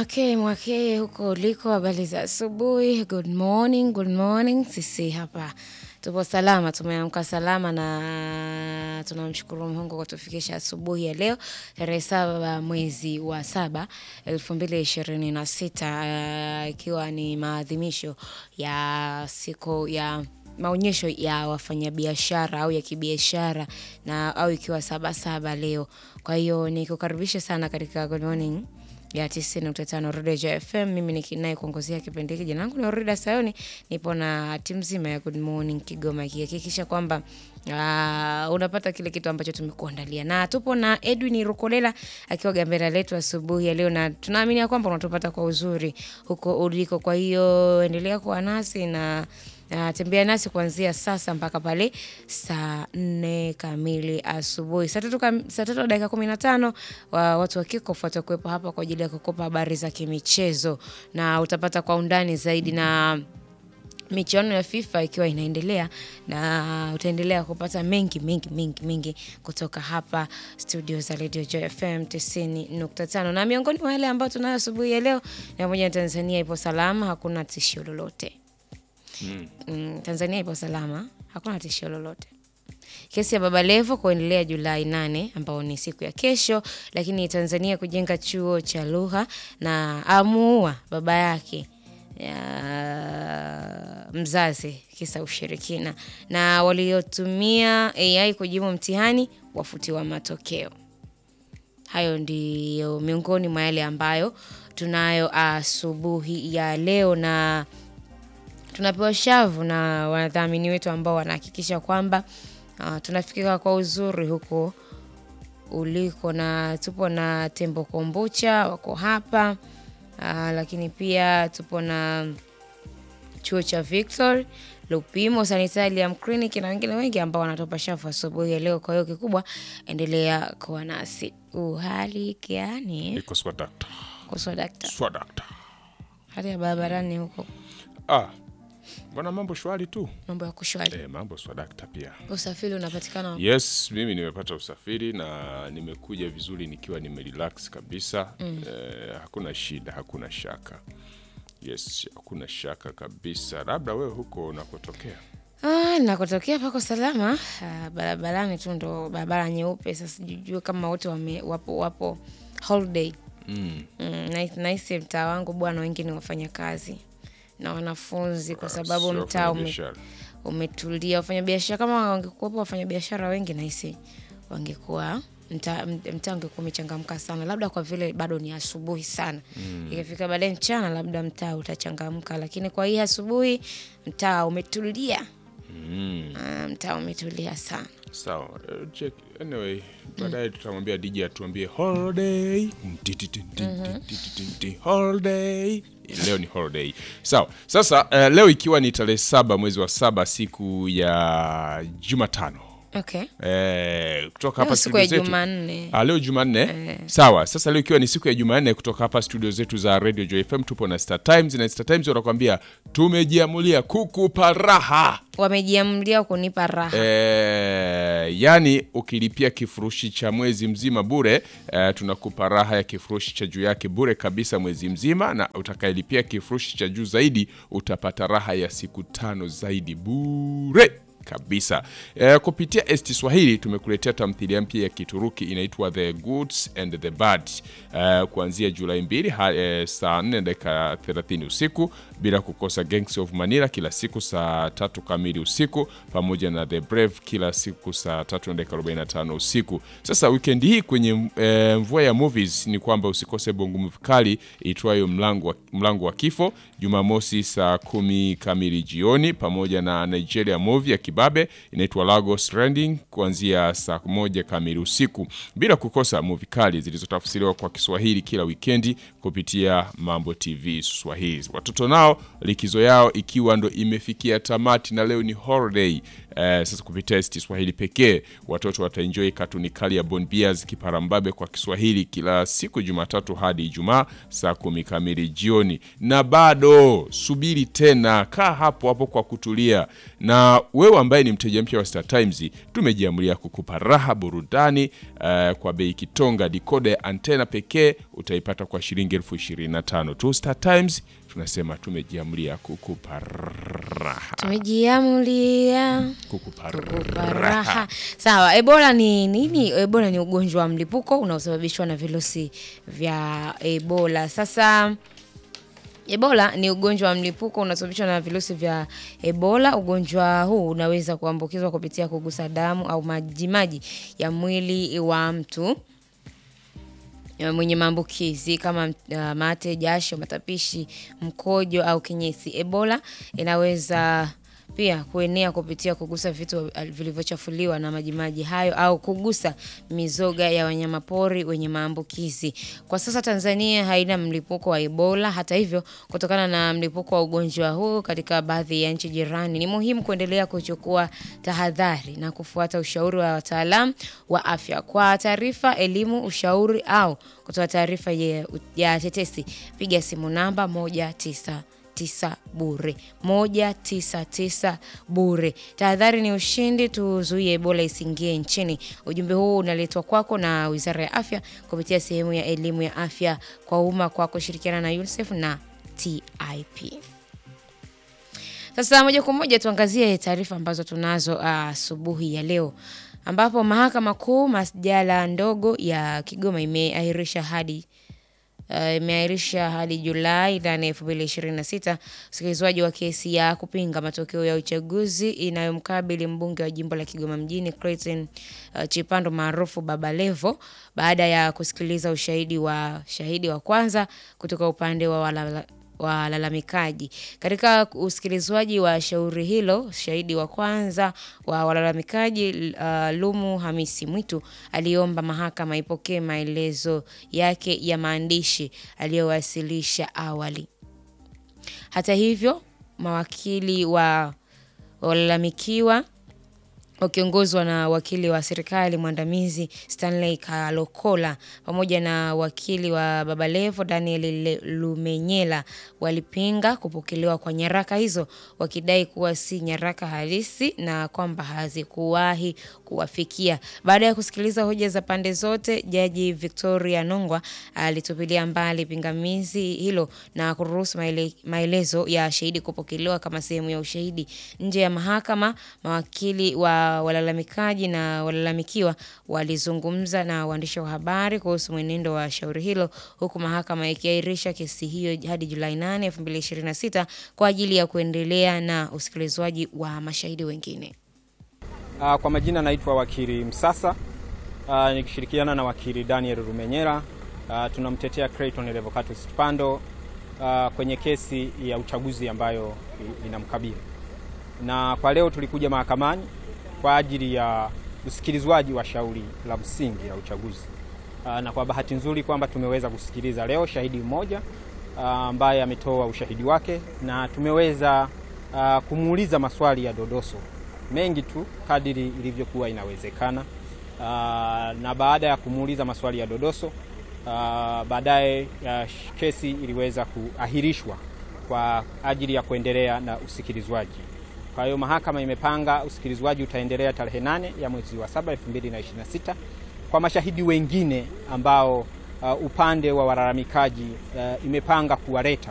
Mwakee mwakee huko uliko, habari za asubuhi. Good morning, good morning. Sisi hapa tupo salama, tumeamka salama na tunamshukuru Mungu kwa kutufikisha asubuhi ya leo tarehe saba mwezi wa saba elfu mbili ishirini na sita ikiwa ni maadhimisho ya siku ya maonyesho ya wafanyabiashara au ya kibiashara na au ikiwa saba saba leo. Kwa hiyo nikukaribisha sana katika Good Morning ya 90.5 Rodeja FM. Mimi ni naye kuongozea kipindi hiki. Jina langu ni Orida Sayoni, nipo na timu nzima ya Good Morning Kigoma ikihakikisha kwamba uh, unapata kile kitu ambacho tumekuandalia, na tupo na Edwin Rukolela akiwa gambera letu asubuhi ya leo, na tunaamini ya kwamba unatupata kwa uzuri huko uliko. Kwa hiyo endelea kuwa nasi na Uh, tembea nasi kuanzia sasa mpaka pale saa nne kamili asubuhi. Saa tatu kam, saa tatu dakika kumi na tano wa, watu wa Kickoff watakuwepo hapa kwa ajili ya kukopa habari za kimichezo na utapata kwa undani zaidi na michuano ya FIFA ikiwa inaendelea na utaendelea kupata mengi mengi mengi mengi kutoka hapa studio za Radio Joy FM 90.5 na miongoni mwa yale ambayo tunayo asubuhi ya leo ni pamoja na Tanzania ipo salama, hakuna tishio lolote. Mm. Mm, Tanzania ipo salama, hakuna tishio lolote. Kesi ya Baba Levo kuendelea Julai nane ambao ni siku ya kesho, lakini Tanzania kujenga chuo cha lugha na amuua baba yake ya mzazi kisa ushirikina, na waliotumia AI kujibu mtihani wafutiwa matokeo. Hayo ndiyo miongoni mwa yale ambayo tunayo asubuhi ya leo na tunapewa shavu na wadhamini wetu ambao wanahakikisha kwamba uh, tunafikika kwa uzuri huko uliko, na tupo na Tembo Kombucha wako hapa uh, lakini pia tupo na chuo cha Victor Lupimo Sanitarium Clinic na wengine wengi ambao wanatupa shavu asubuhi ya leo. Kwa hiyo kikubwa, endelea kuwa nasi. Uhali gani? Iko swadakta. Kuswa dakta, Swadakta. hali ya barabarani huko, Ah, bwana mambo shwari tu. mambo ya kushwari, Eh, mambo swadakta pia. usafiri unapatikana Yes, mimi nimepata usafiri na nimekuja vizuri nikiwa nimerelax kabisa. Eh, hakuna shida, hakuna shaka. Yes, hakuna shaka kabisa. Labda wewe huko unakotokea. Ah, nakotokea pako salama. Ah, barabarani tu ndo barabara nyeupe. Sasa sijui kama wote wame, wapo wapo holiday. Mm. Mm, na- nahisi mtaa wangu bwana, wengi ni wafanya kazi na wanafunzi, kwa sababu Sio mtaa ume, wafanyabiashara. umetulia. Wafanyabiashara kama wangekuwepo wafanyabiashara wengi, nahisi wangekuwa mtaa mtaa ungekuwa umechangamka sana, labda kwa vile bado ni asubuhi sana. Ikifika baadaye mchana, labda mtaa utachangamka, lakini kwa hii asubuhi mtaa umetulia. Mm. Ah, mtaa umetulia sana. Sawa. eh, check. Anyway, baadaye tutamwambia DJ atuambie holiday. Mtititintitititi, Holiday. Leo ni holiday. Sawa. Sasa eh, leo ikiwa ni tarehe saba mwezi wa saba siku ya Jumatano. Okay. Eh, kutoka Leo hapa siku studio ya zetu. Jumanne. Ah, leo Jumanne. Sawa. Sasa leo ikiwa ni siku ya Jumanne kutoka hapa studio zetu za Radio Joy FM tupo na Star Times na Star Times wanakuambia tumejiamulia kukupa raha. Wamejiamlia kunipa raha. Eh, yani ukilipia kifurushi cha mwezi mzima bure eh, tunakupa raha ya kifurushi cha juu yake bure kabisa mwezi mzima, na utakayelipia kifurushi cha juu zaidi utapata raha ya siku tano zaidi bure kabisa. Eh, kupitia ST Swahili tumekuletea tamthilia mpya ya Kituruki inaitwa The Goods and the Bad eh, kuanzia Julai 2 ha- eh, saa 4 dakika 30 usiku, bila kukosa Gangs of Manila kila siku saa tatu kamili usiku, pamoja na The Brave kila siku saa tatu na dakika 45 usiku. Sasa weekend hii kwenye eh, mvua ya movies ni kwamba usikose bongo movie kali itwayo mlango wa, mlango wa kifo Jumamosi saa kumi kamili jioni, pamoja na Nigeria movie ya kibabe inaitwa Lagos Landing kuanzia saa moja kamili usiku, bila kukosa movie kali zilizotafsiriwa kwa Kiswahili kila wikendi kupitia Mambo TV Swahili. Watoto nao likizo yao ikiwa ndo imefikia tamati na leo ni holiday Eh, sasa kupitia ST Swahili pekee watoto wataenjoy katuni kali ya Bon Bears Kiparambabe kwa Kiswahili kila siku Jumatatu hadi Ijumaa saa kumi kamili jioni. Na bado subiri tena, kaa hapo hapo kwa kutulia. Na wewe ambaye ni mteja mpya wa Star Times, tumejiamulia kukupa raha burudani eh, kwa bei kitonga. Dikoda ya antena pekee utaipata kwa shilingi elfu ishirini na tano tu. Star Times tunasema tumejiamulia kukupa raha, Tumejiamulia kukupa kukupa raha. raha. Sawa, Ebola ni nini? Ebola ni ugonjwa wa mlipuko unaosababishwa na virusi vya Ebola. Sasa Ebola ni ugonjwa wa mlipuko unaosababishwa na virusi vya Ebola. Ugonjwa huu unaweza kuambukizwa kupitia kugusa damu au majimaji ya mwili wa mtu ya mwenye maambukizi kama uh, mate, jasho, matapishi, mkojo au kinyesi. Ebola inaweza pia kuenea kupitia kugusa vitu vilivyochafuliwa na majimaji hayo au kugusa mizoga ya wanyamapori wenye maambukizi. Kwa sasa Tanzania haina mlipuko wa Ebola. Hata hivyo, kutokana na mlipuko wa ugonjwa huu katika baadhi ya nchi jirani, ni muhimu kuendelea kuchukua tahadhari na kufuata ushauri wa wataalamu wa afya. Kwa taarifa, elimu, ushauri au kutoa taarifa ya, ya tetesi, piga simu namba moja tisa tisa bure moja tisa tisa bure. Tahadhari ni ushindi, tuzuie Ebola isiingie nchini. Ujumbe huu unaletwa kwako na Wizara ya Afya kupitia sehemu ya elimu ya afya kwa umma kwa kushirikiana na UNICEF na TIP. Sasa moja kwa moja tuangazie taarifa ambazo tunazo asubuhi ya leo ambapo Mahakama Kuu masjala ndogo ya Kigoma imeahirisha hadi Uh, imeahirisha hadi Julai ndani elfu mbili ishirini na sita usikilizwaji wa kesi ya kupinga matokeo ya uchaguzi inayomkabili mbunge wa jimbo la Kigoma mjini Clayton uh, Chipando maarufu Baba Levo baada ya kusikiliza ushahidi wa shahidi wa kwanza kutoka upande wa walala, walalamikaji. Katika usikilizwaji wa shauri hilo, shahidi wa kwanza wa walalamikaji uh, Lumu Hamisi Mwitu aliomba mahakama ipokee maelezo yake ya maandishi aliyowasilisha awali. Hata hivyo, mawakili wa walalamikiwa wakiongozwa na wakili wa serikali mwandamizi Stanley Kalokola pamoja na wakili wa Babalevo Daniel Lumenyela walipinga kupokelewa kwa nyaraka hizo wakidai kuwa si nyaraka halisi na kwamba hazikuwahi kuwafikia. Baada ya kusikiliza hoja za pande zote, Jaji Victoria Nongwa alitupilia mbali pingamizi hilo na kuruhusu maele, maelezo ya shahidi kupokelewa kama sehemu ya ushahidi nje ya mahakama. Mawakili wa walalamikaji na walalamikiwa walizungumza na waandishi wa habari kuhusu mwenendo wa shauri hilo huku mahakama ikiahirisha kesi hiyo hadi Julai 8, 2026 kwa ajili ya kuendelea na usikilizwaji wa mashahidi wengine. Uh, kwa majina naitwa wakili Msasa uh, nikishirikiana na wakili Daniel Rumenyera uh, tunamtetea Clayton Revocatus Chipando uh, kwenye kesi ya uchaguzi ambayo inamkabili, na kwa leo tulikuja mahakamani kwa ajili ya usikilizwaji wa shauri la msingi la uchaguzi uh, na kwa bahati nzuri kwamba tumeweza kusikiliza leo shahidi mmoja ambaye uh, ametoa ushahidi wake na tumeweza uh, kumuuliza maswali ya dodoso mengi tu kadiri ilivyokuwa inawezekana. Uh, na baada ya kumuuliza maswali ya dodoso uh, baadaye uh, kesi iliweza kuahirishwa kwa ajili ya kuendelea na usikilizwaji. Kwa hiyo mahakama imepanga usikilizwaji utaendelea tarehe nane ya mwezi wa saba 2026 kwa mashahidi wengine ambao uh, upande wa walalamikaji uh, imepanga kuwaleta